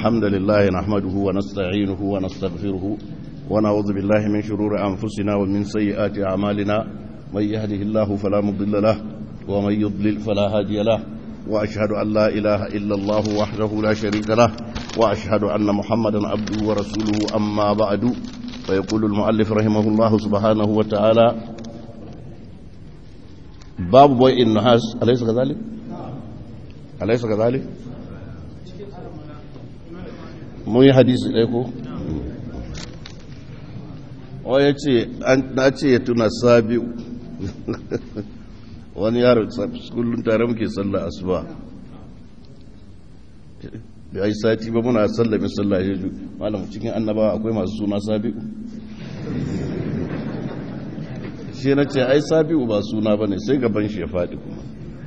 الحمد لله نحمده ونستعينه ونستغفره ونعوذ بالله من شرور أنفسنا ومن سيئات أعمالنا من يهده الله فلا مضل له ومن يضلل فلا هادي له وأشهد أن لا إله إلا الله وحده لا شريك له وأشهد أن محمدا عبده ورسوله أما بعد فيقول المؤلف رحمه الله سبحانه وتعالى باب بوي النحاس أليس كذلك؟ أليس كذلك؟ mun yi hadisi ɗaya ko? o ya ce na ce ya tuna sabi'u wani yaro kullum tare muke sallah asuba da ya yi sati ba muna sallamin sallah ya ju malam cikin annabawa akwai masu suna sabi'u shi na ce ai sabi'u ba suna ba ne sai gaban shi ya faɗi kuma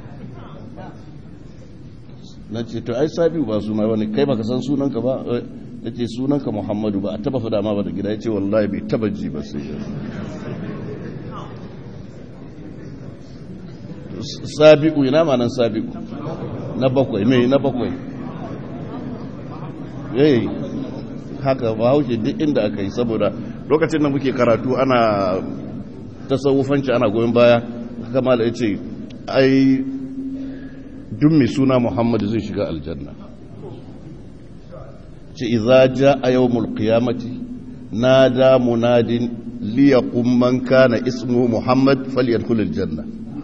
na ce to ai sabi'u ba suna ba ne kai baka san sunanka ba na ce sunanka muhammadu ba a taba fada ma ba da gida ya ce wallahi bai taba ji ba sai sabi'u ina ma nan sabi'u na bakwai mai na bakwai yayi haka ba haushe duk inda aka yi saboda lokacin da muke karatu ana tasawufanci ana goyon baya kama da ya ce ai duk mai suna muhammadu zai shiga aljanna ce iza ja a yau mulkiyamati na da munadin liyakun man kana ismu muhammad faliyar kulil janna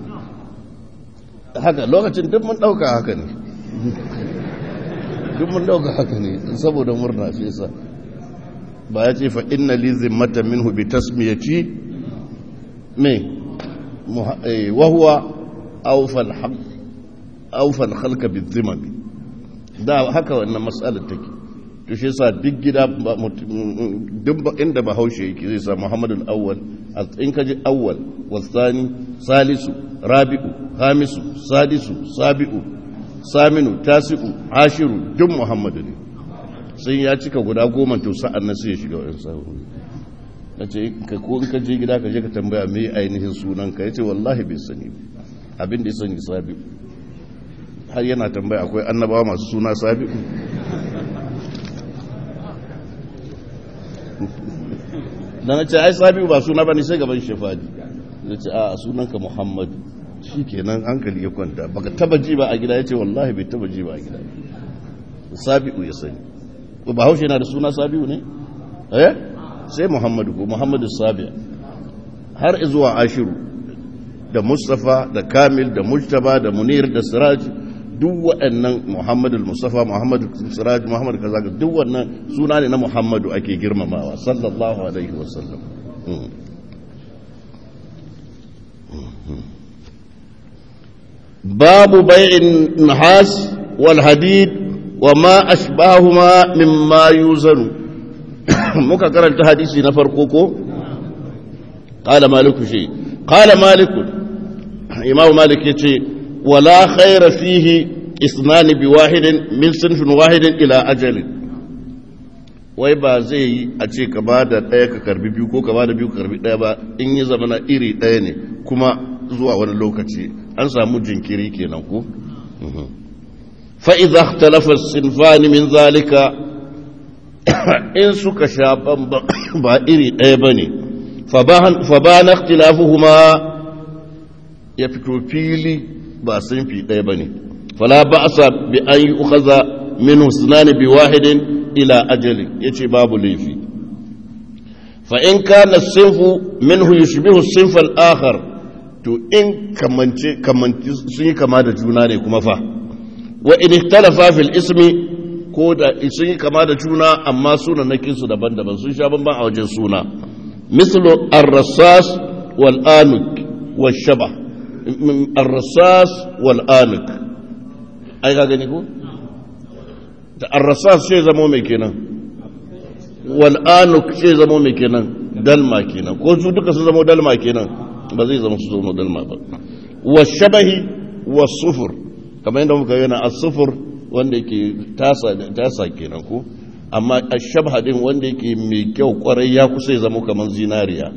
haka lokacin duk mun dauka haka ne duk mun dauka haka ne saboda murna shi yasa ba ya ce fa inna li zimmata minhu bi tasmiyati me wa huwa awfal haqq awfal khalqa bi zimmami da haka wannan mas'alar take to shi yasa duk gida duk inda bahaushe yake zai sa muhammadul awwal in ka ji awwal wasani salisu rabi'u hamisu sadisu sabi'u saminu tasi'u ashiru duk muhammadu ne sun ya cika guda goma to sa'an nan sai ya shiga wani sa'o'i na ce ka ko in ka je gida ka je ka tambaya me ainihin sunan ka yace wallahi bai sani abin da ya sani sabi'u har yana tambaya akwai annabawa masu suna sabi'u da na ce ai sabiu ba suna ba ne sai gaban shefadi da ce a sunanka muhammadu shi kenan hankali ya kwanta baka taba ji ba a gida ya ce wallahi bai taba ji ba a gida sabiu ya sani ba haushe yana da suna sabiu ne eh sai muhammadu ko muhammadu sabi'a har zuwa ashiru da mustafa da kamil da mujtaba da munir da siraj duk waɗannan muhammadu mustafa muhammadu siraj muhammadu kaza duk wannan suna ne na muhammadu ake girmamawa sallallahu alaihi wasallam babu bai'in nahas wal hadid wa ma ashbahuma mimma yuzanu muka karanta hadisi na farko ko qala maliku shi qala maliku imamu malik yace ولا خير فيه اثنان بواحد من صنف واحد الى اجل wai ba zai yi a ce ka ba da ɗaya ka karbi biyu ko ka ba da biyu ka karbi ɗaya ba in yi zama na iri ɗaya ne kuma zuwa wani lokaci an samu jinkiri kenan ko fa'iza talafar sinfani min zalika in suka sha ba iri ɗaya ba ne fa ba na tilafuhuma ya fito fili ba sun fi ɗaya ba ne fala ba a sa bi an yi ukaza min husnani bi wahidin ila ajali ya ce babu laifi fa in kana sinfu min hu yushbihu sinfal akhar to in kamance kamance sun yi kama da juna ne kuma fa wa in ikhtalafa fil ismi ko da sun yi kama da juna amma sunanakin su daban-daban sun sha bamban a wajen suna mislu ar-rassas wal anuk wal shabah الرصاص والآنك أي gani ko da arrasas sai zamo mai kenan wal'anuk sai zamo mai kenan dalma kenan ko su duka su zamo dalma kenan ba zai zama su zamo dalma ba wa shabahi wa sufur kamar yadda muka yana a sufur wanda yake tasa tasa kenan ko amma a shabha din wanda yake mai kyau kwarai ya kusa ya zama kamar zinariya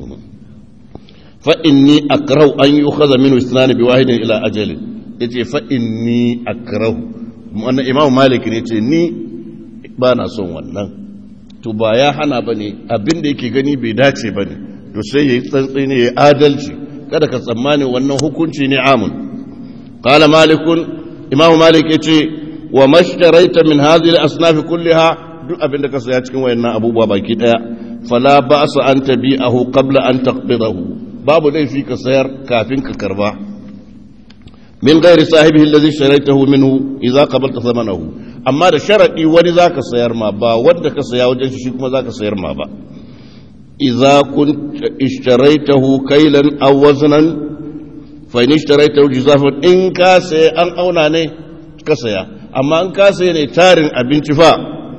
فإني أكره أن يؤخذ منه اثنان بواحد إلى أجل yace fa inni akrahu wannan imam malik ne yace ni ba na son wannan to ba ya hana ba ne abin da yake gani bai dace ba ne to sai ya yi tsantsi ne ya adalci kada ka tsammani wannan hukunci ne amun qala malikun imamu malik ya ce wa mashtaraita min hadhihi al-asnaf kulliha duk abin da ka saya cikin wayannan abubuwa baki daya fala ba'sa an tabi'ahu qabla an taqbidahu babu laifi ka sayar kafin ka karba min ghairi sahibihi alladhi sharaitahu minhu idza qabalta thamanahu amma da sharadi wani zaka sayar ma ba wanda ka saya wajen shi kuma zaka sayar ma ba idza kun ishtaraitahu kailan aw waznan fa in ishtaraitahu jizafan in ka saya an auna ne ka saya amma in ka saya ne tarin abinci fa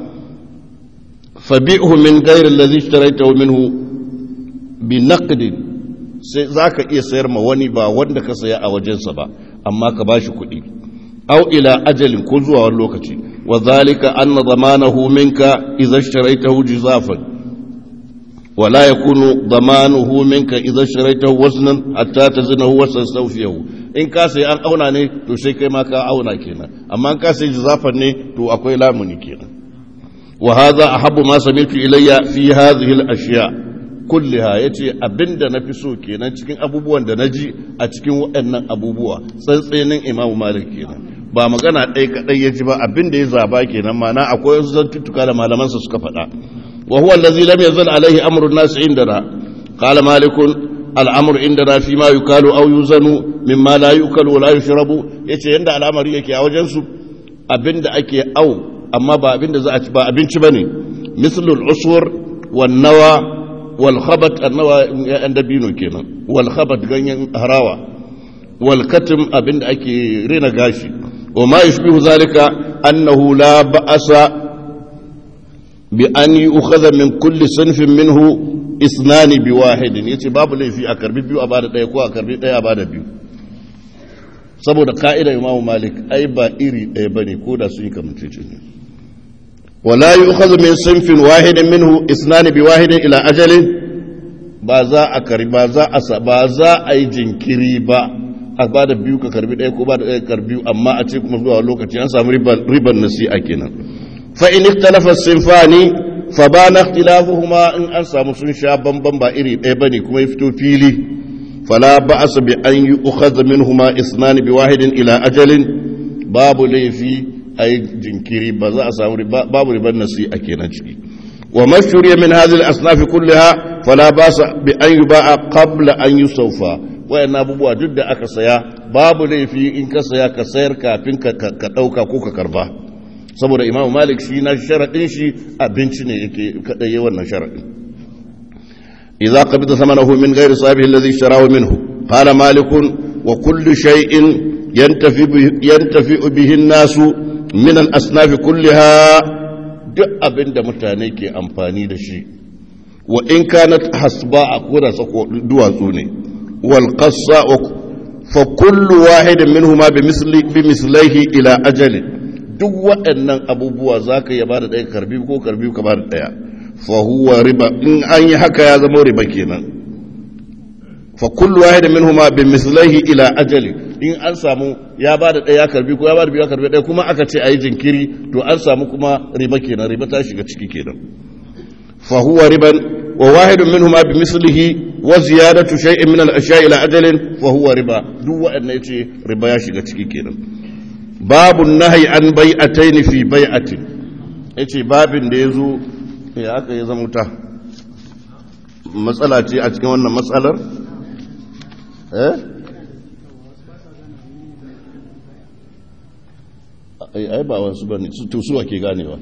fabi'hu min ghairi alladhi ishtaraitahu minhu bi naqdin sai za ka iya sayar ma wani ba wanda ka saya a wajensa ba amma ka ba shi kuɗi au ila ajalin ko zuwa wani lokaci wa zalika anna zamanahu minka idza sharaitahu jizafan wa la yakunu zamanuhu minka idza sharaitahu wasnan hatta tazinahu wa tasawfiyahu in ka sai an auna ne to sai kai ma ka auna kenan amma in ka sai jizafan ne to akwai lamuni kenan wa hadha ahabbu ma sami'tu ilayya fi hadhihi al-ashya' kulliha ya ce abinda na fi so kenan cikin abubuwan da na ji a cikin waɗannan abubuwa tsantsenin imamu malik kenan ba magana ɗaya kaɗai ya ji ba abinda ya zaba kenan mana akwai wasu zantuttuka da malamansa suka faɗa wa huwa allazi lam yazal alaihi amrun nas indana qala malikun al'amru indana fi ma yukalu aw yuzanu mimma la yukalu wa la yushrabu yace yanda al'amari yake a wajen su abinda ake au amma ba abinda za a ci ba abinci bane mislul usur wan nawa والخبط النوى عند بينو كينا والخبط غنين هراوة والكتم أبن أكي رينا غاشي وما يشبه ذلك أنه لا بأس بأن يؤخذ من كل صنف منه اثنان بواحد يتي باب لي في أكربي بيو أبادة ديكو أكربي دي أبادة بيو saboda ka'ida imamu malik ai ba iri ɗaya ba ne ko da sun yi kamancece ne ولا يؤخذ من صنف واحد منه اثنان بواحد الى اجل ba za a karbi ba za a ba za a yi jinkiri ba a ba da biyu ka karbi ɗaya ko ba da ɗaya karbi amma a ce kuma zuwa lokaci an samu riban nasi'a kenan fa in ikhtalafa sinfani fa bana ikhtilafuhuma in an samu sun sha bamban ba iri ɗaya bane kuma ya fito fili fala ba'asa bi an yu'khadha minhuma isnani bi wahidin ila ajalin babu laifi a yi jinkiri ba za a samu babu ribar nasi a kenan ciki wa mashuriya min hadhihi al-asnaf kullaha fala basa bi an yuba'a qabla an yusawfa wayannan abubuwa duk da aka saya babu laifi in ka saya ka sayar kafin ka ka dauka ko ka karba saboda imamu malik shi na sharadin shi abinci ne yake kada yi wannan sharadin idza qabida thamanahu min ghairi sahibihi alladhi ishtarahu minhu qala malikun wa kullu shay'in yantafi yantafi bihi an-nasu min al'asnafi kulliha duk abin da mutane ke amfani da shi wa in kanat hasba a koda sako duwatsu ne wal qassa fa kullu wahidin minhuma bi misli bi mislaihi ila ajali duk waɗannan abubuwa zaka ya bada ɗaya karbi ko karbi ka bada ɗaya fa huwa riba in an yi haka ya zama riba kenan fa kullu wahidin minhuma bi mislaihi ila ajali in an samu ya ba da ɗaya karbi ko ya ba da biyu ya karbi ɗaya kuma aka ce a yi jinkiri to an samu kuma riba kenan riba ta shiga ciki kenan fa huwa riban wa wahidun minhuma bi mislihi wa ziyadatu shay'in min al-ashya ila ajalin fa huwa riba duk wanda yace riba ya shiga ciki kenan babu nahyi an bai'atayn fi bai'atin yace babin da yazo ya aka yi zama ta matsala ce a cikin wannan matsalar eh ai ba wasu ba ne to suwa ke ganewa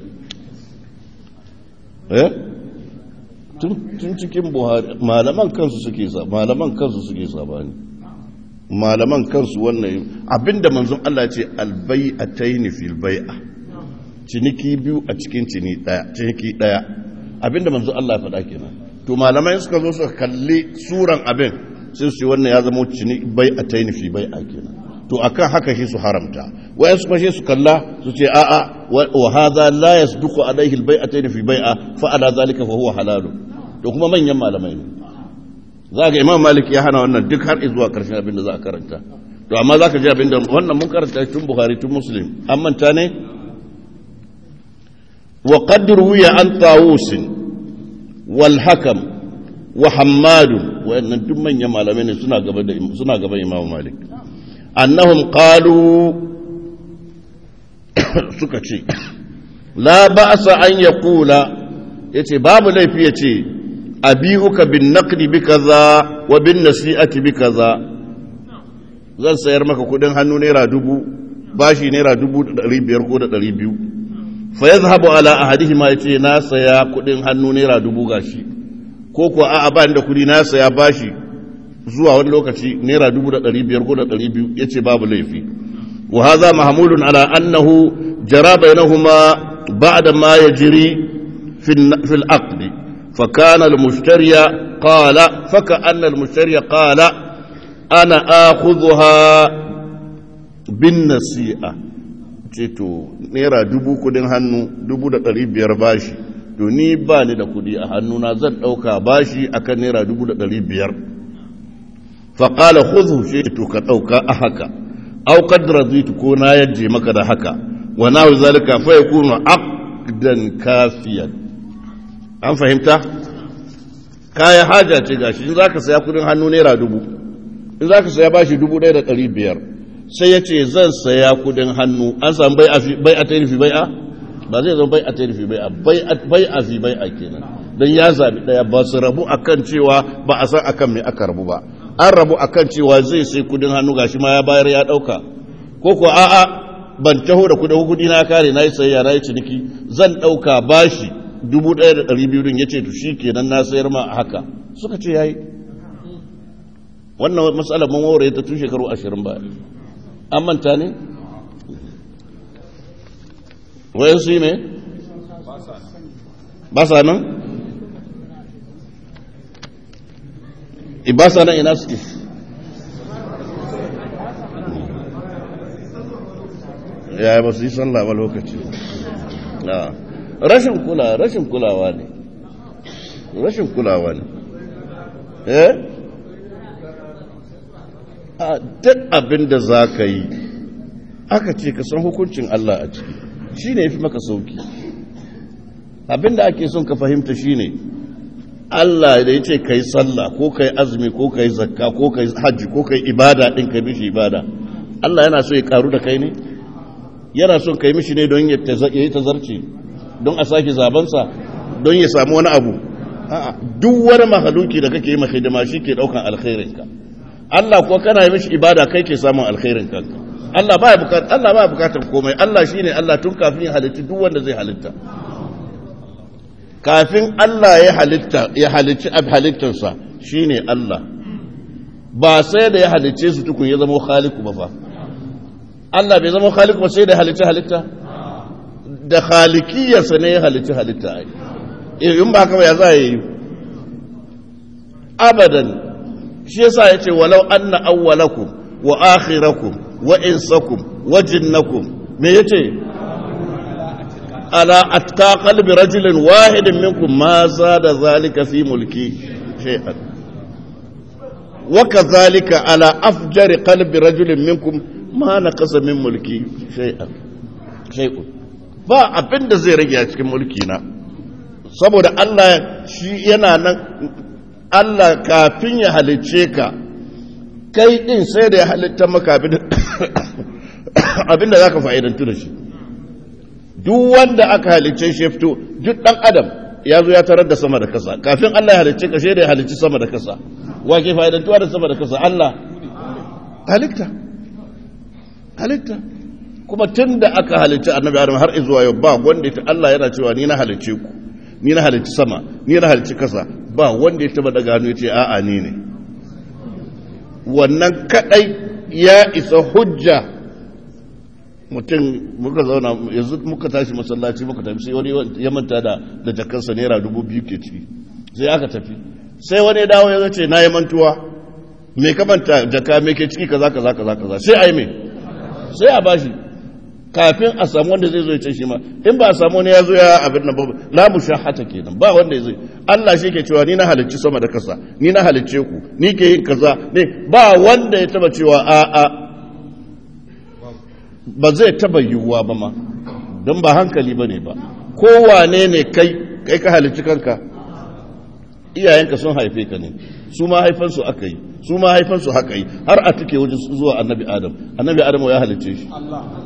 eh tun cikin buhari malaman kansu suke sa malaman kansu suke sabani malaman kansu wannan abinda manzon Allah ce albai'ataini fil bai'a ciniki biyu a cikin cini daya ciniki daya abinda manzon Allah ya faɗa kenan to malamai suka zo suka kalli suran abin sai su ce wannan ya zama cini bai'ataini fi bai'a kenan to akan haka shi su haramta wayan su fashe su kalla su ce a'a wa hadha la yasduqu alayhi albay'atayn fi bai'a fa ala zalika fa huwa halal to kuma manyan malamai ne zaka imam malik ya hana wannan duk har zuwa karshen abin da za a karanta to amma zaka ji abin da wannan mun karanta tun bukhari tun muslim an manta ne wa qad ruwiya an tawus wal hakam wa hammad wayannan duk manyan malamai ne suna gaba da suna gaban imam malik annahum qalu suka ce la ba'sa an yaqula yace babu laifi yace abi'uka bin naqdi bi kaza wa bin nasi'ati bi kaza zan sayar maka kudin hannu naira dubu bashi naira dubu da ɗari biyar ko da ɗari biyu fa yazhabu ala ahadihima yace na saya kudin hannu naira dubu gashi ko ko a'a ba da kudi na saya bashi zuwa wani lokaci naira dubu da ɗari biyar ko da ɗari biyu yace babu laifi wa hadha mahmulun ala annahu jara bainahuma ba'da ma yajri fi fi al-aqd fa kana al-mushtari qala fa ka'anna al-mushtari qala ana akhudhuha bin nasi'a ce to naira dubu kudin hannu dubu da ɗari biyar bashi to ni ba ni da kudi a hannuna zan ɗauka bashi akan naira dubu da ɗari biyar faƙala huzu shi to ka ɗauka a haka au kadra zitu ko na yaje maka da haka wa na zalika fa yakunu aqdan kafiyan an fahimta kaya haja ce gashi in zaka saya kudin hannu naira dubu in zaka saya bashi dubu ɗaya da ɗari biyar sai ya ce zan saya kudin hannu an samu bai a tarifi bai a ba zai zama bai a tarifi bai a bai a fi bai a kenan don ya zaɓi ɗaya ba su rabu akan cewa ba a san akan mai aka rabu ba an rabu akan cewa zai sai kudin hannu gashi ma ya bayar ya ɗauka ko ko a'a ban taho da kudin kudi na kare na yi sayayya na yi ciniki zan ɗauka bashi dubu ɗaya da ɗari biyu ya ce to shi kenan na sayar ma haka suka ce ya yi wannan matsalar mun wawar ta tun shekaru ashirin baya an manta ne? wayan su yi ne? ba sa nan? ibasa nan ina suke ya ba su yi sallah ba lokaci rashin kula rashin kulawa ne rashin kulawa ne eh a duk abin da za ka yi aka ce ka san hukuncin Allah a ciki shi ne ya fi maka sauki abin da ake son ka fahimta shi ne Allah da ya ce ka yi sallah ko ka yi azumi ko ka yi zakka ko ka yi hajji ko ka yi ibada ɗin ka mishi ibada Allah yana so ya karu da kai ne yana son ka yi mishi ne don ya yi tazarci don a sake zabansa don ya samu wani abu duk wani mahaluki da kake yi mahidima shi ke ɗaukan alkhairinka Allah kuwa kana yi mishi ibada kai ke samun alkhairin kanka Allah baya bukatar Allah baya bukatar komai Allah shine Allah tun kafin ya halitta duk wanda zai halitta kafin Allah ya halitta ya halicci ab halittarsa shine Allah ba sai da ya halicce su tukun ya zama khaliku ba fa Allah bai zama khaliku ba sai da ya halicci halitta da khalikiyarsa ne ya halicci halitta ai in ba haka ba ya za yi abadan shi yasa yace walau anna awwalakum wa akhirakum wa insakum wa jinnakum me yace ala atqa qalbi rajulin wahidin minkum ma zada zalika fi mulki shay'an wa kadhalika ala afjari qalbi rajulin minkum ma naqasa min mulki shay'an shay'un ba abinda zai rage a cikin mulki na saboda Allah shi yana nan Allah kafin ya halicce ka kai din sai da ya halitta maka abinda za ka fa'idantu da shi duk wanda aka halicce shi fito duk ɗan adam ya zo ya tarar da sama da kasa kafin Allah ya halicce ka sai da ya halicci sama da kasa wa ke fa'idantuwa da sama da kasa Allah halitta halitta kuma tun da aka halicci annabi adam har izuwa yau ba wanda ya Allah yana cewa ni na halicce ku ni na halicci sama ni na halicci kasa ba wanda ya taba daga hannu ya ce a'a ni ne wannan kadai ya isa hujja mutum muka zauna yanzu muka tashi masallaci muka tafi sai wani ya manta da da jakarsa naira dubu biyu ke ciki sai aka tafi sai wani ya dawo ya zace na yi mantuwa me ka manta jaka me ke ciki kaza kaza kaza kaza sai a yi me sai a bashi kafin a samu wanda zai zo ya ce shi ma in ba a samu wani ya zo ya abin nan ba la mushahata kenan ba wanda zai Allah shi ke cewa ni na halicci sama da kasa ni na halicce ku ni ke yin kaza ne ba wanda ya taba cewa a a ba zai taba yiwuwa ba ma don ba hankali bane ba kowane ne kai kai ka halicci kanka iyayenka sun haife ka ne su ma haifansu aka yi su ma haifansu haka yi har a tuke wajen zuwa annabi adam annabi adam ya halicce shi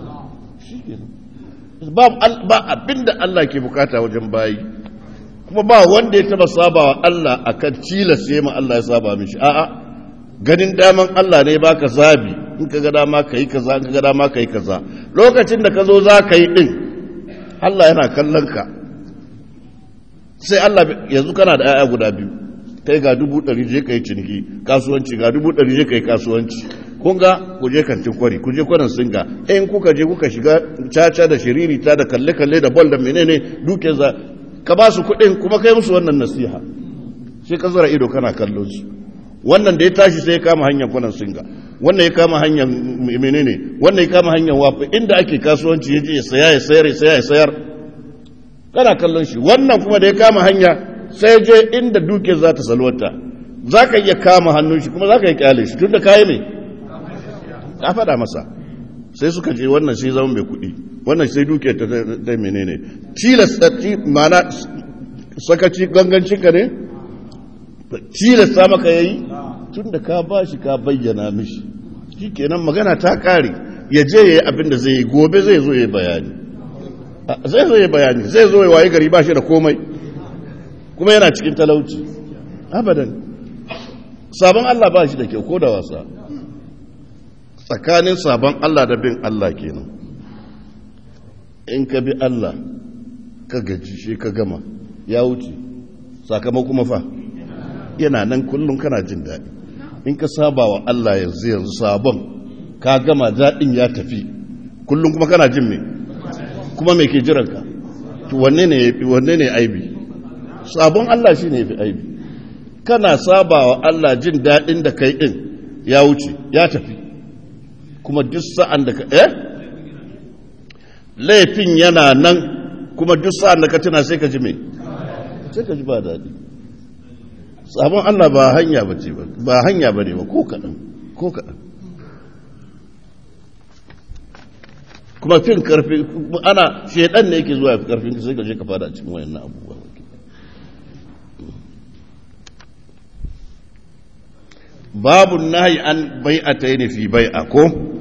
ba abinda Allah ke bukata wajen bayi kuma ba wanda ya taba sabawa Allah akan tilas ya ma Allah ya saba mishi a'a ganin daman Allah ne baka zabi in ka ga dama kai kaza in ka ga dama kai kaza lokacin da ka zo za ka yi din Allah yana kallon ka sai Allah yanzu kana da 'ya'ya guda biyu kai ga dubu ɗari je ka yi ciniki kasuwanci ga dubu ɗari je ka yi kasuwanci kun ga ku je kantin kwari ku je kwanan singa in kuka je kuka shiga caca da shiriri ta da kalle-kalle da bol da menene duke za ka ba su kuɗin kuma kai musu wannan nasiha sai ka zara ido kana kallon su wannan da ya tashi sai ya kama hanyar kwanan singa wannan ya kama hanyar menene wannan ya kama hanyar wafi inda ake kasuwanci ya je ya saya ya sayar ya saya ya sayar kana kallon shi wannan kuma da ya kama hanya sai je inda duke za ta salwata za ka iya kama hannun shi kuma za ka yi kyale shi tun da kayi ne ka faɗa masa sai suka je wannan sai zama mai kuɗi wannan sai duke ta da menene tilasta mana sakaci gangancinka ne tilasta maka yayi tun da ka ba shi ka bayyana mishi shi kenan magana ta ƙare ya je ya yi abin da zai yi gobe zai zo ya yi bayani zai zo ya bayani zai zo ya waye gari ba shi da komai kuma yana cikin talauci abadan sabon Allah ba shi da kyau ko da wasa tsakanin sabon Allah da bin Allah kenan in ka bi Allah ka gaji shi ka gama ya wuce sakamako kuma fa yana nan kullum kana jin daɗi in ka saba wa Allah yanzu yanzu sabon ka gama daɗin ya tafi kullum kuma kana jin me kuma me ke jiranka wanne ne wanne ne aibi sabon Allah shi ne fi aibi kana saba wa Allah jin daɗin da kai ɗin ya wuce ya tafi kuma duk sa'an da ka eh laifin yana nan kuma duk sa'an da ka tuna sai ka ji me sai ka ji ba daɗi sabon Allah ba hanya ba ce ba ba hanya ba ne ba ko kaɗan ko kaɗan kuma fin karfi ana shaidan ne yake zuwa fi karfin sai ka je ka fada cikin wayannan abubuwa babu nahi an bai'atayn fi bai'a ko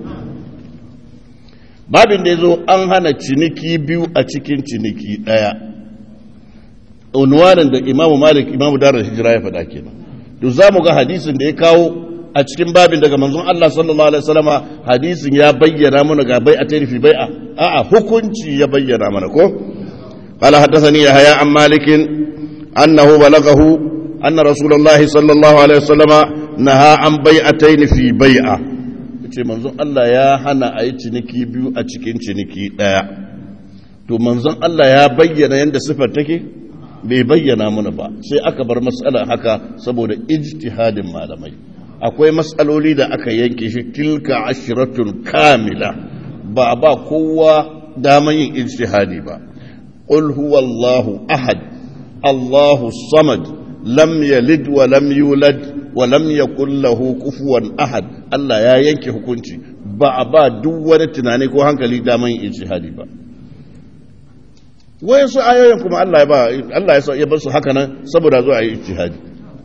babin da yazo an hana ciniki biyu a cikin ciniki daya unwanin da Imam Malik Imam Darul Hijra ya faɗa kenan to zamu ga hadisin da ya kawo a cikin babin daga manzon Allah sallallahu alaihi wasallama hadisin ya bayyana mana ga bai'atayn fi bai'a a'a hukunci ya bayyana mana ko qala haddathani yahya an malik annahu balaghahu anna rasulullahi sallallahu alaihi wasallama naha an bai'atayn fi bai'a yace manzon Allah ya hana a yi ciniki biyu a cikin ciniki daya to manzon Allah ya bayyana yanda sifar take bai bayyana mana ba sai aka bar matsala haka saboda ijtihadin malamai akwai matsaloli da aka yanke shi tilka ashiratun kamila ba ba kowa daman yin ijtihadi ba qul huwallahu ahad allahu samad lam yalid wa lam yulad wa lam yakul lahu kufuwan ahad Allah ya yanke hukunci ba a ba duk wani tunani ko hankali daman yin ijtihadi ba wayansu ayoyin kuma Allah ya ba Allah ya bar su haka nan saboda zuwa yi ijtihadi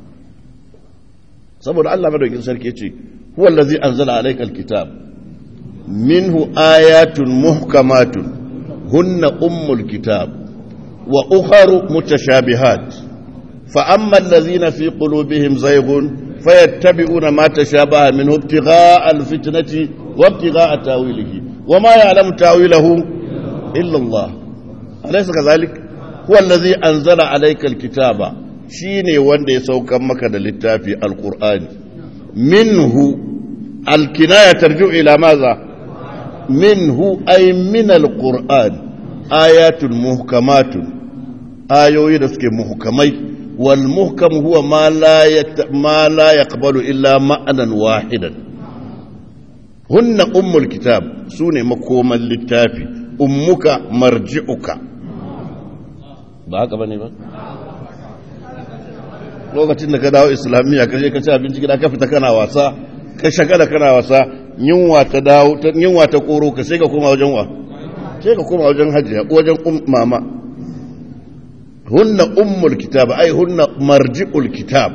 saboda Allah madaukin sarki ce huwa allazi anzala alayka alkitab minhu ayatun muhkamatun hunna ummul kitab wa ukharu mutashabihat fa amma allazina fi qulubihim zayghun fayattabi'una ma tashabaha minhu ibtigha'a alfitnati wa ibtigha'a tawilihi wa ma ya'lamu tawilahu illa Allah alaysa kadhalik huwa allazi anzala alayka alkitaba shi ne wanda ya saukan maka da littafi alkur'ani minhu alkinaya tarju ila maza minhu ay min alqur'an ayatun muhkamatun ayoyi da suke muhkamai wal muhkam huwa ma la ma la yaqbalu illa ma'anan wahidan hunna ummul kitab sune makoman littafi ummuka marji'uka ba haka bane ba lokacin da ka dawo islamiyya ka je ka ci abinci gida ka fita kana wasa ka shagala kana wasa yunwa ta dawo yunwa ta koro ka sai ka koma wajen wa sai ka koma wajen hajiya wajen mama hunna ummul kitab ai hunna marji'ul kitab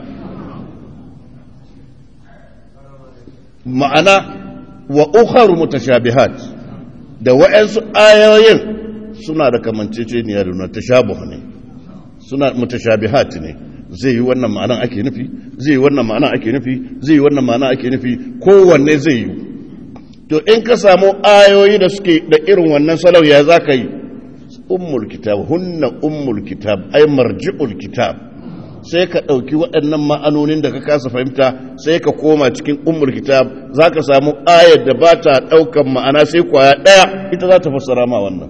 ma'ana wa ukharu mutashabihat da wa'ansu ayoyin suna da kamanceceniya da na tashabuh ne suna mutashabihat ne zai yi wannan ma'anan ake nufi zai yi wannan ma'anan ake nufi zai yi wannan ma'anan ake nufi kowanne zai yi to in ka samu ayoyi da suke da irin wannan salau ya za ka yi ummul kitab hunna ummul kitab ay marji'ul kitab sai ka ɗauki waɗannan ma'anonin da ka kasa fahimta sai ka koma cikin ummul kitab za ka samu ayar da ba ta ɗaukan ma'ana sai kwaya ɗaya ita za ta fassara ma wannan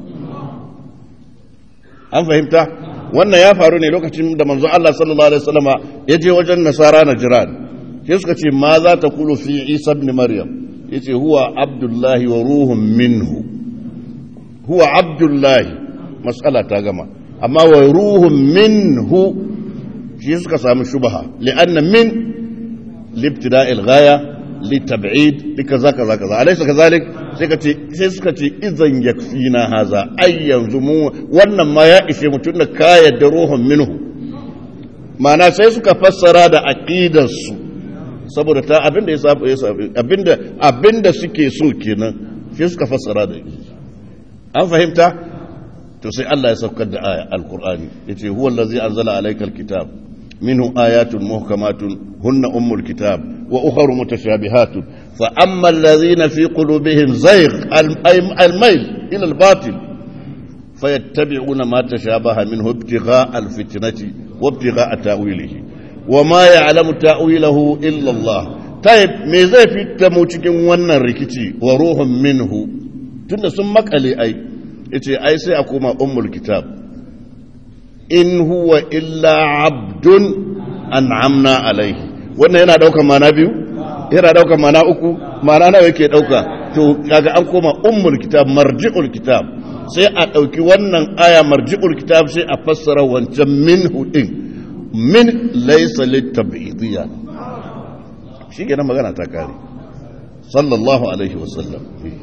an fahimta wannan ya faru ne lokacin da manzon Allah sallallahu alaihi wasallama ya je wajen nasara na jiran sai suka ce ma za ta kulu fi isa ibn maryam yace huwa abdullahi wa ruhun minhu huwa abdullahi mas'ala ta gama amma wa ruhun minhu shi suka samu shubha li'anna min libtida'il ghaya litab'id likaza kaza kaza alaysa kazalik sai ka ce sai suka ce idan yakfina haza ai yanzu mu wannan ma ya ishe mutun da ka yadda ruhun minhu ma'ana sai suka fassara da aqidar su saboda ta abinda ya sabu abinda abinda suke so kenan sai suka fassara da an fahimta to sai Allah ya saukar da aya alqur'ani yace huwa allazi anzala alaykal kitab منه آيات محكمات هن أم الكتاب وأخر متشابهات فأما الذين في قلوبهم زيغ الميل إلى الباطل فيتبعون ما تشابه منه ابتغاء الفتنة وابتغاء تأويله وما يعلم تأويله إلا الله طيب ماذا في التموتك وانا ركتي وروح منه تند سمك ألي أي إتي أي سيأكون أم الكتاب in huwa illa abdun an'amna alaihi wannan yana dauka mana biyu yana dauka mana uku mana nawa yake dauka to kaga an koma ummul kitab marji'ul kitab sai a dauki wannan aya marji'ul kitab sai a fassara wancan minhu din min laysa litab'idiyya shi kenan magana ta kare sallallahu alaihi wasallam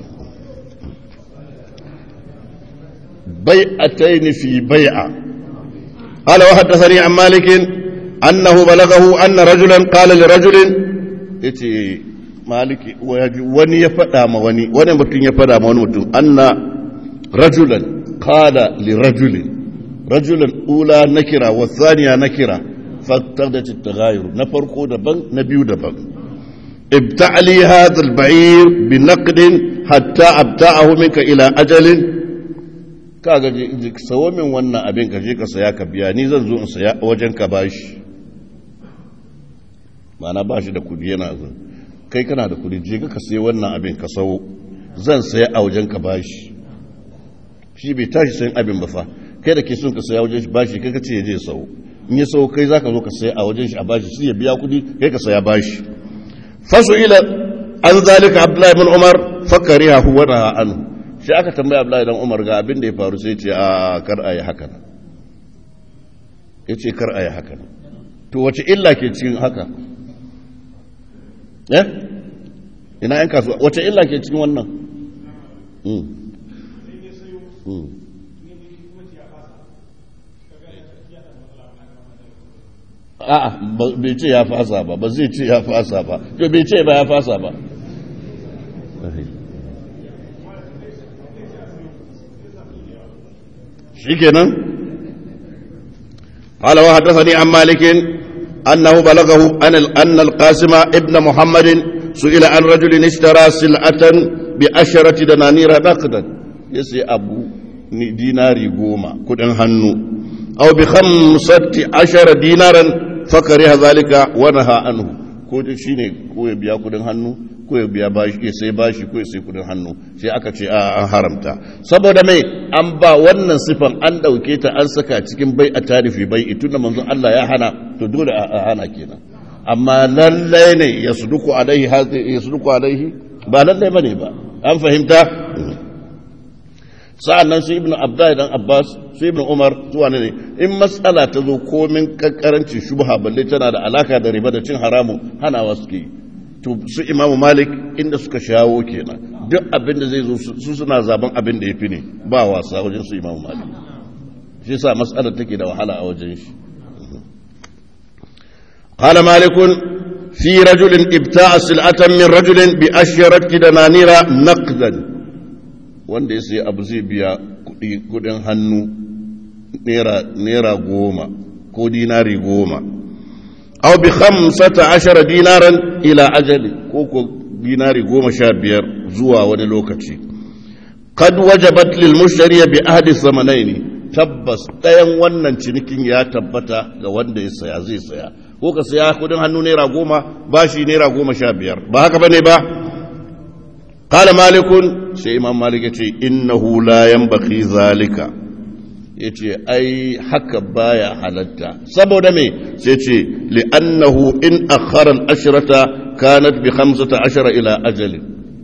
bai'atayn fi bai'a قال وحدثني عن مالك أنه بلغه أن رجلا قال لرجل يتي مالك وني يفدا ما وني وني متن يفدا ما وني متن أن رجلا قال لرجل رجلا أولى نكرة والثانية نكرة فاقتضت التغاير نفرقوا دبن نبيو دبن ابتع لي هذا البعير بنقد حتى ابتعه منك إلى أجل ka gaje sawo min wannan abin ka je ka saya ka biya ni zan zo in saya wajen ka bashi mana bashi da kudi yana zo kai kana da kudi je ka sayi wannan abin ka sawo zan saya a wajen ka bashi shi bai tashi sayin abin ba fa kai da ke son ka saya wajen shi bashi kai ka ce ya je sawo in ya sawo kai zaka zo ka saya a wajen shi a bashi sai ya biya kudi kai ka saya bashi fasu ila an zalika abdullahi bin umar fakariha huwa na anhu shi aka tambaya Abdullahi dan Umar ga abin da ya faru sai ce a kar a yi haka nan ya ce kar a yi haka nan to wace illa ke cikin haka eh ina yan kasuwa wace illa ke cikin wannan a'a bai ce ya fasa ba ba zai ce ya fasa ba to bai ce ba ya fasa ba شكرا قال وحدثني عن مالك أنه بلغه أن أن القاسم ابن محمد سئل عن رجل اشترى سلعة بعشرة دنانير نقدا يسي أبو ديناري قوما كدن هنو أو بخمسة عشر دينارا فكره ذلك ونهى عنه ko shi ne ko ya biya kudin hannu ko ya biya bashi ya sai bashi ko ya sai kudin hannu sai aka ce a an haramta saboda mai an ba wannan sifan an dauke ta an saka cikin bai a tarifi bai itun da manzon Allah ya hana to dole a hana kenan amma lallai ne ya suduku alaihi ya suduku alaihi ba lallai bane ba an fahimta sa'an nan su ibn abdullahi dan abbas su ibn umar zuwa ne in matsala ta zo komin kankarancin shubha balle tana da alaka da riba da cin haramu hanawa suke yi to su imamu malik inda suka shawo kenan duk abin da zai zo su suna zaben abin da ya fi ne ba wasa wajen su imamu malik shi sa mas'alar take da wahala a wajen shi قال مالك في رجل ابتاع سلعة من رجل بأشرة دنانير نقدا wanda ya sayi abu zai biya kudin hannu naira goma ko dinari goma au bi khamsata ashara dinaran ila ajali ko ko dinari goma sha biyar zuwa wani lokaci kad wajabat lil mushtari bi ahdi zamanaini tabbas ɗayan wannan cinikin ya tabbata ga wanda ya saya zai saya ko ka saya kudin hannu naira goma ba shi naira goma sha biyar ba haka bane ba qala malikun sai imam malik yace innahu la yanbaghi zalika yace ai haka baya halatta saboda me sai ce li'annahu in akhara al-ashrata kanat bi 15 ila ajali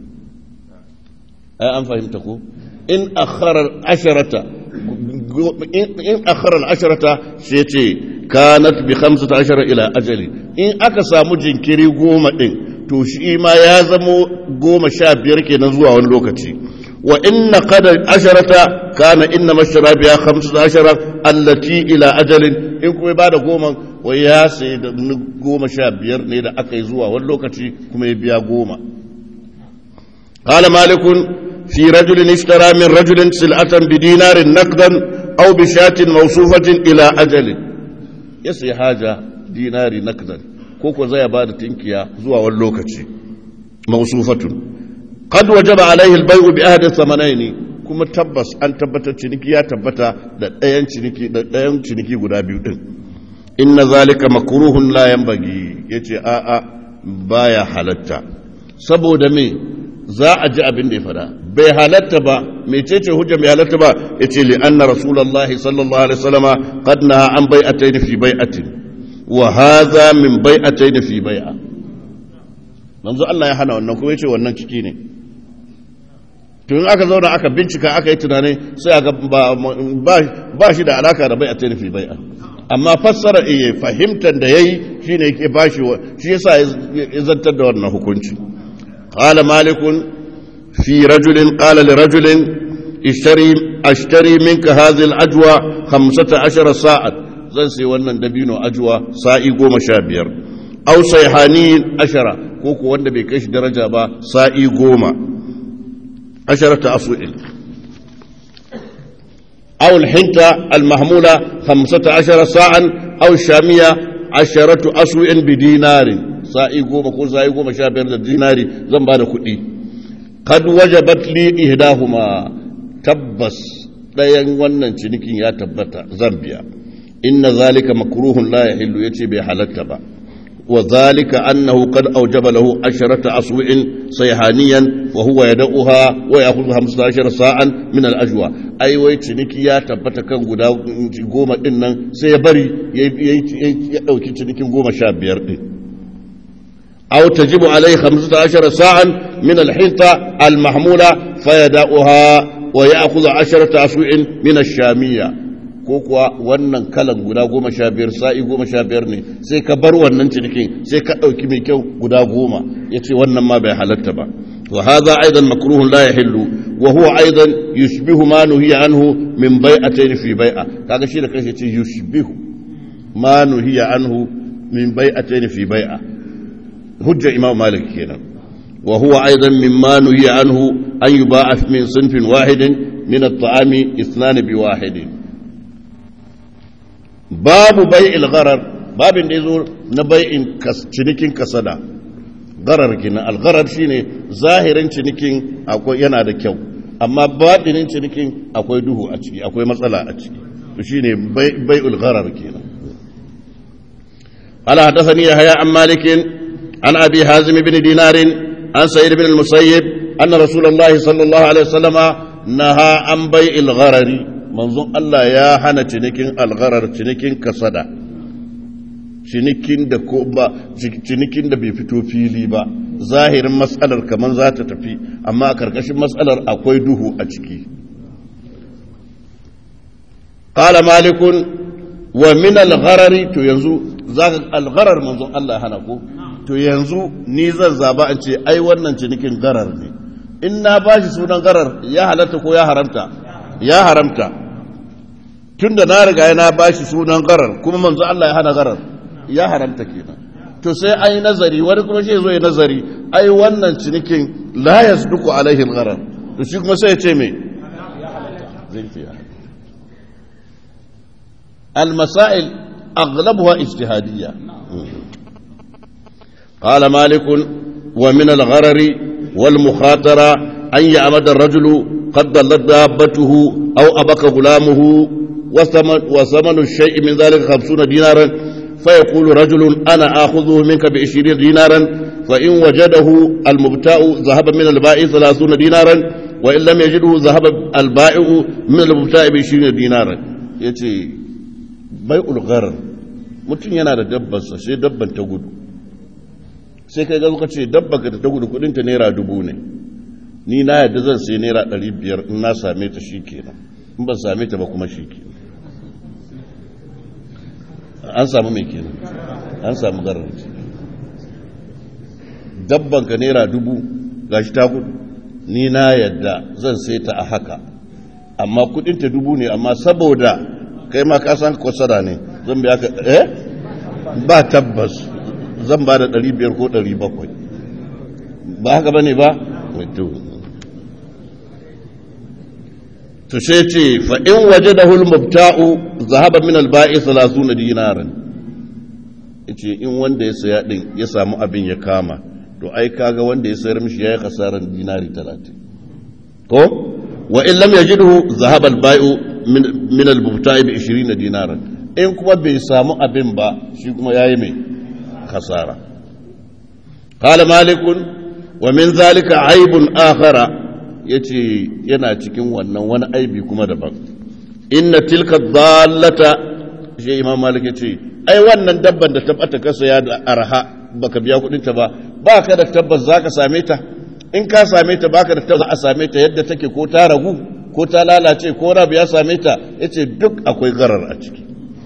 ai an fahimta ko in akhara al-ashrata in akhara al-ashrata sai ce kanat bi 15 ila ajali in aka samu jinkiri goma din to shi ma ya zamo goma sha biyar kenan zuwa wani lokaci wa inna qadar asharata kana inna mashara biya 15 allati ila ajalin in kuma ba da goma wa ya sai da goma sha biyar ne da aka yi zuwa wani lokaci kuma ya biya goma qala malikun fi rajulin ishtara min rajulin sil'atan bi dinarin naqdan aw bi shatin mawsufatin ila ajalin ya sai haja dinari naqdan ko ko zai ba da tinkiya zuwa wani lokaci mawsufatun qad wajaba alaihi al-bay'u bi ahdi thamanaini kuma tabbas an tabbatar ciniki ya tabbata da ɗayan ciniki da ɗayan ciniki guda biyu din inna zalika makruhun la yanbaghi yace a a baya halatta saboda me za a ji abin da ya fada bai halatta ba mecece hujja mai halatta ba yace li anna rasulullahi sallallahu alaihi wasallama qad naha an bai'atayn fi bai'atin wa hadha min bai'atayn fi bai'a manzo Allah ya hana wannan kuma yace wannan ciki ne tun aka zauna aka bincika aka yi tunani sai aka ba shi da alaka da bai a tainifi bai amma fassara iya fahimtar da ya yi shi ne ke ba shi shi yasa ya zantar da wannan hukunci ƙala malikun fi rajulin ƙala li rajulin ashtari minka hazil ajwa hamsata ashara sa'ad zan sai wannan dabino ajwa sa'i goma sha biyar au sai hani ashara ko ko wanda bai kai shi daraja ba sa'i goma عشرة أصوع أو الحنطة المحمولة خمسة عشر ساعا أو الشامية عشرة أصوع بدينار سائي قوم كل سائي قوم شابير الدينار زنبان كئي قد وجبت لي إهداهما تبس ɗayan wannan cinikin ya tabbata zambiya inna zalika makruhun la yahillu yace bai halatta ba وذلك أنه قد أوجب له عشرة أصوع صيحانيا وهو يدعها ويأخذ خمسة عشر ساعة من الأجوى أي ويتنك يا تبتا كان قدا قوما إنن سيبري يأوكي تنك قوما شابير أو تجب عليه خمسة عشر ساعة من الحنطة المحمولة فيدعها ويأخذ عشرة أصوع من الشامية ko kuwa wannan kalan guda goma sha biyar sa'i goma sha biyar ne sai ka bar wannan cinikin sai ka ɗauki mai kyau guda goma ya ce wannan ma bai halatta ba wa haza aidan makruhun la yahillu wa huwa aidan yushbihu ma nuhiya anhu min bai'atayn fi bai'a kaga shi da kanshi ce yushbihu ma nuhiya anhu min bai'atayn fi bai'a hujja imam malik kenan wa huwa aidan mimma nuhiya anhu an yuba'a min sinfin wahidin min at-ta'ami ithnan bi wahidin babu bai'il gharar babin da yazo na bai'in cinikin kasada gharar kenan al-gharar shine zahirin cinikin akwai yana da kyau amma batinin cinikin akwai duhu a ciki akwai matsala a ciki to shine bai'ul gharar kenan قال حدثني يحيى عن مالك عن ابي حازم بن دينار عن سعيد بن المسيب ان رسول الله صلى الله عليه وسلم نهى عن بيع الغرر manzon Allah ya hana cinikin algharar cinikin kasada cinikin da ko ba cinikin da bai fito fili ba zahirin matsalar kamar za ta tafi amma a karkashin matsalar akwai duhu a ciki qala malikun wa min algharari to yanzu zaka algharar manzon Allah ya hana ko to yanzu ni zan zaba an ce ai wannan cinikin garar ne in na bashi sunan garar ya halatta ko ya haramta ya haramta tun da na riga na ba shi sunan garar kuma manzo Allah ya hana garar ya haramta kenan to sai an yi nazari wani kuma shi zo ya nazari ai wannan cinikin la yasduku alaihi garar to shi kuma sai ya ce me zai ce ya المسائل أغلبها اجتهادية قال مالك ومن الغرر والمخاطرة أن يعمد الرجل قد ضلت دابته أو أبك غلامه وثمن, وثمن الشيء من ذلك خمسون دينارا فيقول رجل أنا آخذه منك بعشرين دينارا فإن وجده المبتاع ذهب من البائع ثلاثون دينارا وإن لم يجده ذهب البائع من المبتاع بعشرين دينارا يتي bai'ul gharar mutum yana da dabbarsa sai dabban ta gudu sai kai ga ce dabba ka ta gudu kudin ta naira dubu ne ni na yadda zan sai naira ɗari biyar in na same ta shi kenan in ban same ta ba kuma shi kenan an samu mai kenan an samu garar dabban ka naira dubu gashi ta gudu ni na yadda zan sai ta a haka amma kudin ta dubu ne amma saboda kai ma ka san kwasara ne zan biya ka eh ba tabbas zan ba da 500 ko 700 ba haka bane ba to sai ce fa in wajadahu al-mubta'u zahaba min al-ba'i 30 dinaran yace in wanda ya saya din ya samu abin ya kama to ai kaga wanda ya sayar mishi yayi kasaran dinari 30 ko wa in lam yajidhu zahaba al-bai'u min al-mubta'i bi 20 dinaran in kuma bai samu abin ba shi kuma yayi mai kasara qala malik wa min zalika aibun akhara yace yana cikin wannan wani aibi kuma daban inna tilka dallata shi imam malik yace ai wannan dabban da tabbata ka saya da arha baka biya kudin ta ba baka da tabbas zaka same ta in ka same ta baka da tabbas a same ta yadda take ko ta ragu ko ta lalace ko rabu ya same ta ya ce duk akwai garar a ciki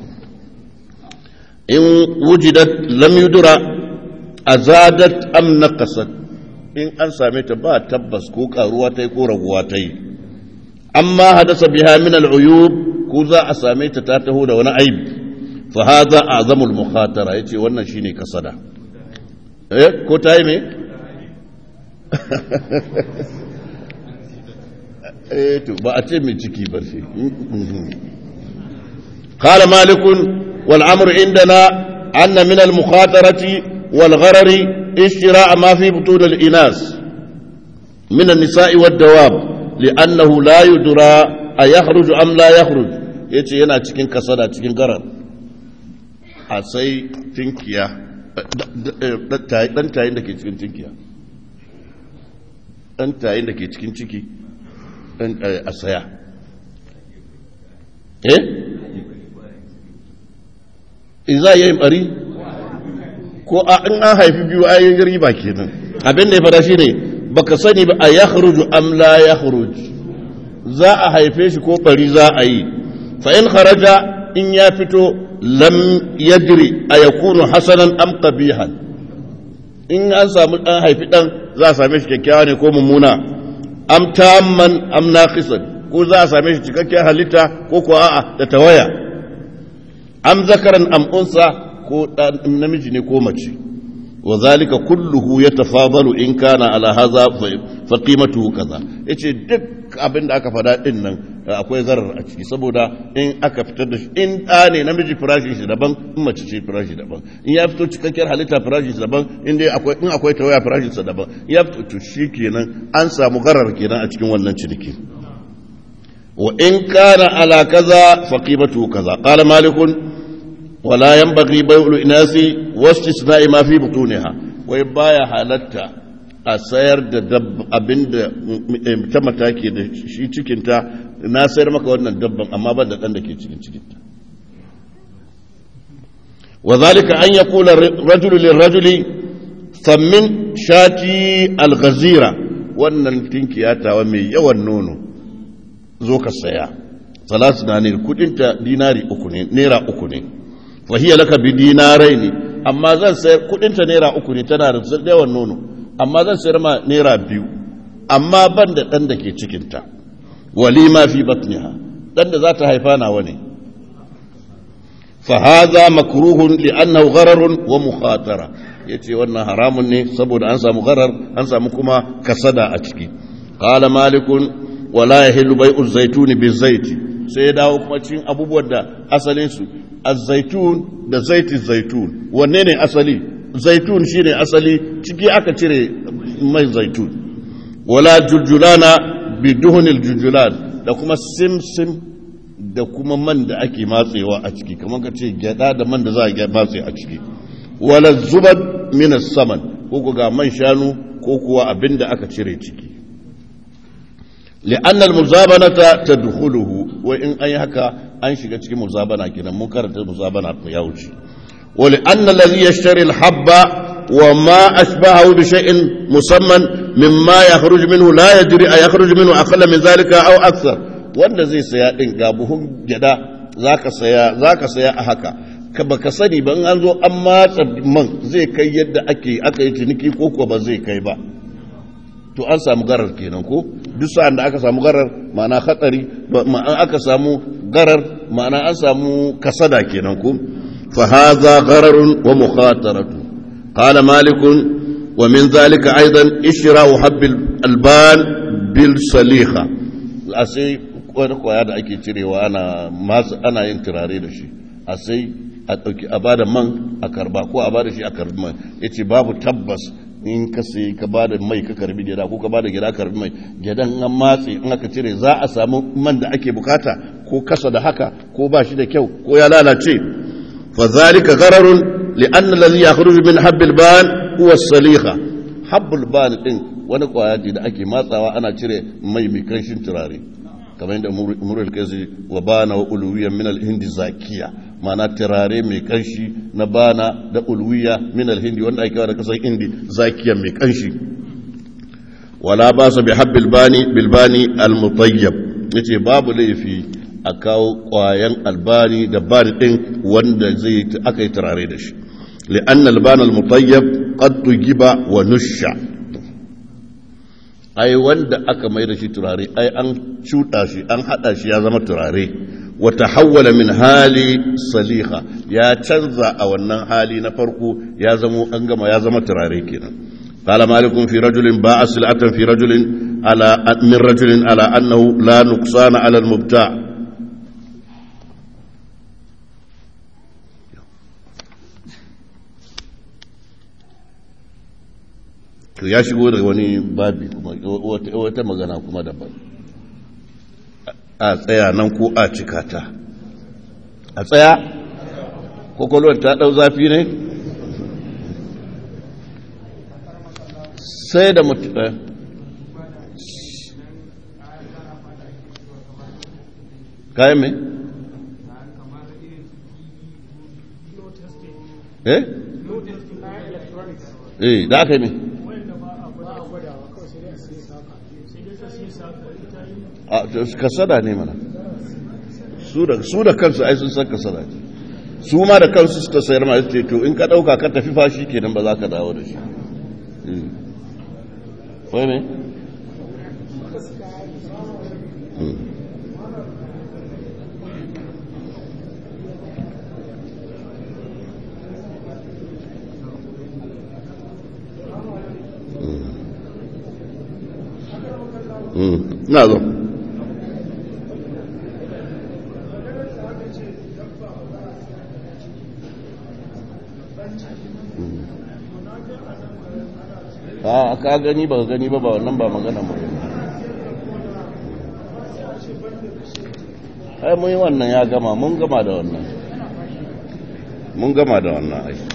in wujidat lam yudura azadat am naqasat in an same ta ba tabbas ko karuwa ta yi ko raguwa ta yi amma hadasa biha min al'uyub ko za a same ta ta taho da wani aibi fa hadha azamul mukhatara yace wannan shine kasada eh ko ta yi me to ba a ce mai ciki ba shi qala malikun wal amru indana anna min al mukhatarati wal gharari ishtira'a ma fi butun al inas min an nisa'i wad dawab li'annahu la yudra a yakhruj am la yakhruj yace yana cikin kasada cikin garar a sai tinkiya dan tayin da ke cikin tinkiya dan tayin da ke cikin ciki a saya eh in za a yi bari ko a in an haifi biyu ayin riba kenan abin da ya fada shi ne baka sani ba a ya am la ya za a haife shi ko bari za a yi fa'in kharaja in ya fito lam yadri a ya kunu hasanan am qabihan in an samu dan haifi dan za a same shi kyakkyawa ne ko mummuna am tamman am naqisan ko za a same shi cikakken halitta ko ko a'a da tawaya am zakaran am unsa ko namiji ne ko mace wa zalika kulluhu yatafadalu in kana ala hadha fa qimatuhu kaza yace duk abin da aka fada din nan akwai zarar a ciki saboda in aka fitar da shi in da ne namiji firashi shi daban in mace ce firashi daban in ya fito cikakkiyar halitta firashi shi daban in dai akwai in akwai tawaya firashi sa daban ya fito to kenan an samu garar kenan a cikin wannan ciniki wa in kana ala kaza fa qimatuhu kaza qala malikun ولا ينبغي بيع الإناث واستثناء ما في بطونها ويبايا حالتا a sayar da abin da ta mataki da shi cikinta na sayar maka wannan dabban amma ban da ɗan da ke cikin cikinta wa zalika an ya kula rajulu lil rajuli sammin shati alghazira wannan tinkiya tawa mai yawan nono zo ka saya salatu na ne kudinta dinari uku ne naira uku ne fahiyar laka bi dinarai ne amma zan sayar kudinta naira uku ne tana da yawan nono amma zan sayar ma naira biyu amma ban da ɗan da ke cikinta wali ma fi batniha ɗan da za ta haifa nawa ne فهذا مكروه لأنه غرر ومخاطرة yace wannan haramun ne saboda an samu gharar an samu kuma kasada a ciki qala malikun wala yahillu bai'u zaituni bizaiti sai ya dawo kuma cikin abubuwan da asalin su az-zaitun da zaiti zaitun wanne ne asali zaitun shine asali ciki aka cire mai zaitun wala juljulana biduhunil juljulan da kuma simsim da kuma man da ake matsewa a ciki kamar ka ce gyada da man da za a matse a ciki wala zubar minas saman ko ga man shanu ko kuwa abin da aka cire ciki li'annal muzabanata tadkhuluhu wa in ayi haka an shiga cikin muzabana kenan mun karanta muzabana ya wuce wa li'anna alladhi yashtari al-habba wa ma ashbahu bi shay'in musamman mimma yakhruju minhu la yadri ay yakhruju minhu aqalla min dhalika aw akthar wanda zai saya din ga buhun gyada zaka saya zaka saya a haka ka baka sani ba in an zo an matsa man zai kai yadda ake aka yi ciniki ko kuwa ba zai kai ba to an samu garar kenan ko duk sa'an da aka samu garar ma'ana hatsari ma'ana aka samu garar ma'ana an samu kasada kenan ko fa hadha ghararun wa mukhataratu qala malikun wa min zalika aidan ishra'u habbil alban bil saliha asai wani kwaya da ake cirewa ana masu ana yin turare da shi a sai a ɗauki a bada man a karba ko a bada shi a karbi man ya ce babu tabbas in ka sai ka bada mai ka karbi gida ko ka bada gida karbi mai gidan an matse in aka cire za a samu man da ake bukata ko kasa da haka ko ba shi da kyau ko ya lalace fa zalika ghararun li anna alladhi yakhruju min habbil ban huwa saliha habbul ban din wani kwaya da ake matsawa ana cire mai mai kanshin turare kamar yadda murul kaisi wa bana wa uluwiya min al-hindi zakiya ma'ana turare mai kanshi na bana da uluwiya min al-hindi wanda ake da kasar hindi zakiya mai kanshi wala ba su bi habbil bani bil bani al-mutayyab yace babu laifi a kawo kwayan albani da bani din wanda zai aka yi turare da shi li'anna al-ban al-mutayyab qad tujiba wa nusha ai wanda aka mai da shi turare ai an cuɗa shi an haɗa shi ya zama turare wata hawwala min hali saliha ya canza a wannan hali na farko ya zama an gama ya zama turare kenan قال مالك في رجل باع سلعة في رجل على من رجل على أنه لا نقصان على المبتاع to ya shigo da wani babi kuma wata magana kuma daban a tsaya nan ko a cikata a tsaya kwakwalwar ta ɗau zafi ne sai da mutu kayan mai? eh? eh da aka yi mai? kasada ne mana su da kansu ai sun san kasada ne su ma da kansu suka sayar ma ce to in ka dauka ka tafi fashi kenan ba za ka dawo da shi wai ne na zo a ka gani ba gani ba ba wannan ba magana ba ai mun yi wannan ya gama mun gama da wannan mun gama da wannan ai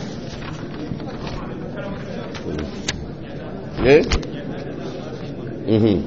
eh mhm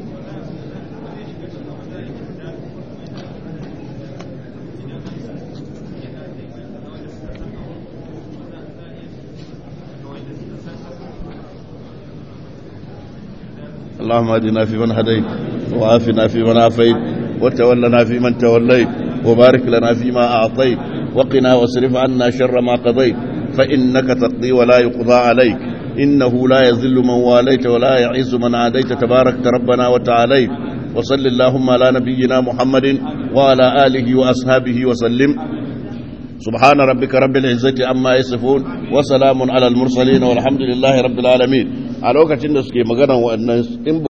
اللهم اهدنا فيمن هديت وعافنا فيمن عافيت وتولنا فيمن توليت وبارك لنا فيما أعطيت وقنا واصرف عنا شر ما قضيت فإنك تقضي ولا يقضى عليك إنه لا يذل من واليت ولا يعز من عاديت تبارك ربنا وتعاليت وصل اللهم على نبينا محمد وعلى آله وأصحابه وسلم subhana rabbika rabbil izzati amma yasifun wa salamun alal mursalin walhamdulillahi rabbil alamin a lokacin da suke magana wannan